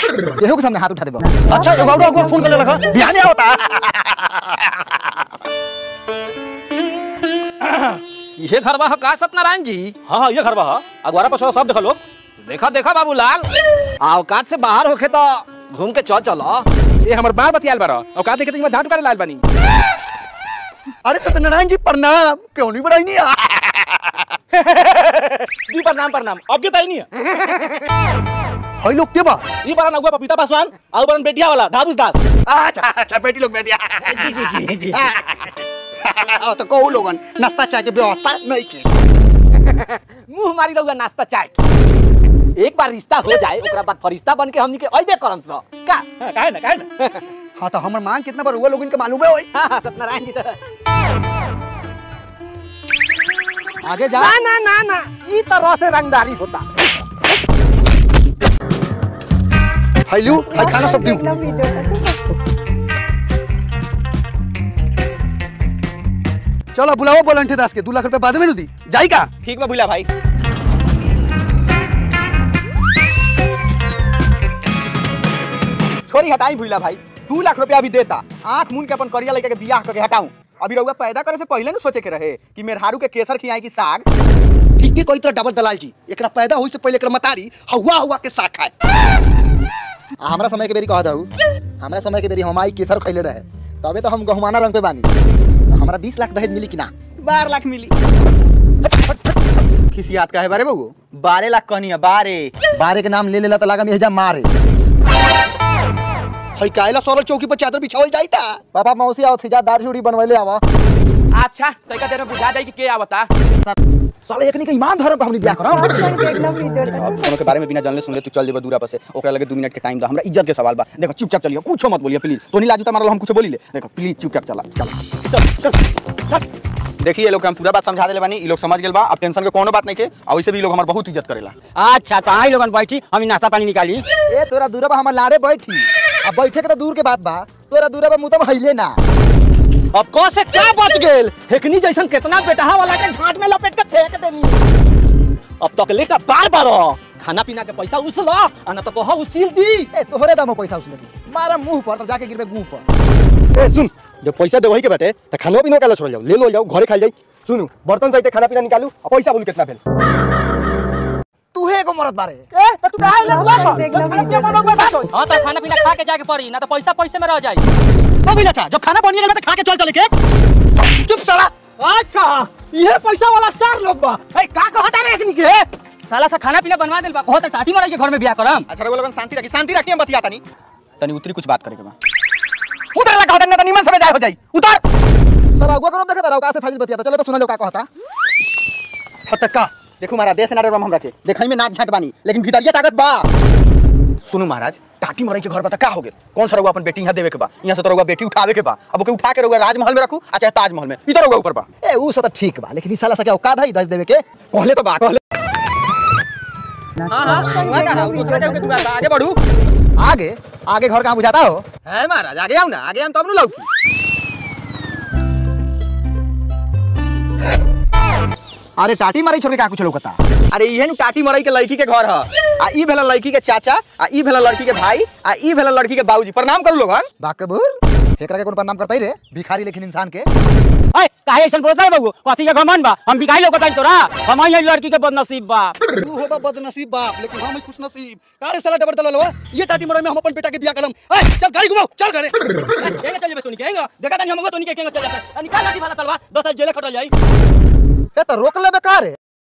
केहू के सामने हाथ उठा देबो अच्छा एगो और अगुआ फोन कर ले रखा बिहाने होता ये घर बा का सत्यनारायण जी हाँ हाँ ये घर बा अगवारा पछोड़ा सब देखा लोग देखा देखा बाबूलाल औकात से बाहर होखे तो घूम के चल चलो ए हमर बार बतियाल बारा औकात देखे तो झाट करे लाल बानी अरे सत्यनारायण जी प्रणाम क्यों नहीं बढ़ाई नहीं जी प्रणाम प्रणाम अब के ताई नहीं है हई लोग के बा ई बड़ा नगुआ पपीता पासवान और बड़ा बेटिया वाला धाबुस दास अच्छा अच्छा बेटी लोग बैठिया जी जी जी जी तो कहू लोगन नाश्ता चाय के व्यवस्था नहीं के मुंह मारी रहुआ नाश्ता चाय एक बार रिश्ता हो जाए ओकरा बाद फरिश्ता बन के हमनी के अइबे करम स का काहे ना काहे ना हाँ तो हमर मांग कितना बार हुआ लोगन के मालूम है होई हाँ, हाँ, सत्यनारायण जी तो आगे जा ना ना ना ना ई तरह से रंगदारी होता हई लू हई खाना सब दियो चलो बुलाओ बोलंठे दास के दू लाख रुपए बाद में नु दी जाई का ठीक बा बुला भाई छोरी हटाई भूला भाई दू लाख रुपया अभी देता आंख मून के अपन करिया लेके के बियाह करके हटाऊं अभी रहुआ पैदा करे से पहले ना सोचे के रहे कि मेहरारू के केसर खियाई की साग ठीक के कोई तो डबल दलाल जी एकरा पैदा होई से पहले एकरा मतारी हवा हवा के साथ खाए आ, हमरा समय के बेरी कहा दऊ हमरा समय के बेरी हमाई केसर खैले रहे तबे तो हम गहुमाना रंग पे बानी हमरा 20 लाख दहेज मिली कि ना बारह लाख मिली खिसियात का है बारे बहू बारह लाख कहनी है बारह बारे के नाम ले लेला तो लागा में जा मारे हई कायला सोरल चौकी पर चादर बिछावल जाईता पापा मौसी आओ थी जा दाढ़ी उड़ी बनवले आवा अच्छा तरीका देर में बुझा जाई कि के आवता साले एकनी के ईमान धर्म पे हमनी ब्याह करो दोनों के बारे में बिना जानले सुनले तू चल जेबा दूरा पर से ओकरा लगे 2 मिनट के टाइम दा हमरा इज्जत के सवाल बा देखो चुपचाप चलियो कुछ मत बोलिए प्लीज तो नहीं लाजू तुम्हारा हम कुछ बोली ले देखो प्लीज चुपचाप चला चला चल चल चल देखिए ये लोग के हम पूरा बात समझा देले बानी ये लोग समझ गेल बा अब टेंशन के कोनो बात नहीं के और वैसे भी ये लोग हमार बहुत इज्जत करेला अच्छा तो आई लोगन बैठी हम नाश्ता पानी निकाली ए तोरा दूरा बा हमर लाड़े बैठी अब बैठे के तो दूर के बात बा तोरा दूरा बा मुतम हइले ना अब कौन से क्या बच गेल हेकनी जैसन कितना बेटहा वाला के झाट में लपेट के फेंक देनी अब तक लेकर बार बार खाना पीना के पैसा उसलो आ न तो कहो उसील दी ए तोहरे दाम पैसा उसले की मारा मुंह पर तो जाके गिरबे मुंह पर ए सुन जब पैसा दे वही के बैठे तो खाना पीना काला छोड़ जाओ ले लो जाओ घरे खा जाई सुनु बर्तन सहित खाना पीना निकालू और पैसा बोल कितना भेल तू है एगो मरद बारे ए तो तू काहे ले बुआ हाँ तो खाना पीना खा के जाके पड़ी ना तो पैसा पैसे में रह जाई तो भी अच्छा जब खाना बनिए तो खा के चल चले के चुप साला अच्छा ये पैसा वाला सार लोग बा ए का कहता रे हेकनी के साला सा खाना पीना बनवा दिल बा कहत टाटी मारा के घर में बियाह करम अच्छा रघु लोगन शांति रखी शांति रखी हम बतिया तनी तनी उतरी कुछ बात करे के बा उतर लगा देना तो निमन समय जाए हो जाई उतर साला अगुआ करो देखे तारा का से फाजिल बतिया चले तो सुना लो का कहता फटका देखो महाराज देश नारे हम रखे देखई में नाक झाट बानी लेकिन भीतरिया ताकत बा सुनु महाराज टाटी मरई के घर बता का हो गेल कौन सा रहुआ अपन बेटी यहाँ देवे के बा यहाँ से तो रहुआ बेटी उठावे के बा अब ओके उठा के रहुआ राजमहल में रखू आ चाहे ताजमहल में इधर रहुआ ऊपर बा ए ऊ सब तो ठीक बा लेकिन ई साला सा क्या औकात है दस देवे के कहले तो बा कहले हां हां हुआ का दूसरा के दुआ आगे बढ़ू आगे आगे घर कहाँ बुझाता हो है महाराज आगे आओ ना आगे हम तब नु लौकी अरे टाटी मारी छोड़ के का कुछ लौकता अरे इहे नु टाटी मरई के लड़की के घर ह आ ई भेला लड़की के चाचा आ ई भेला लड़की के भाई आ ई भेला लड़की के बाबूजी प्रणाम करू लोगन बाकबूर एकरा के कौन प्रणाम करता ही रे भिखारी लेकिन इंसान के ओए काहे ऐसन बोलता है बाबू कथी के घमंड बा हम बिकाई लोग बताई तोरा हम आई लड़की के बदनसीब बा तू होबा बदनसीब बाप लेकिन हम खुश नसीब कारे साला डबर दलल ये टाटी मरई में हम अपन बेटा के बियाह करम ए चल गाड़ी घुमाओ चल घरे केंगे चल जेबे तोनी केंगे देखा तनी हमगो तोनी के केंगे चल जाते निकाल लाठी वाला तलवा 10 साल जेले खटल जाई ए तो रोक लेबे का रे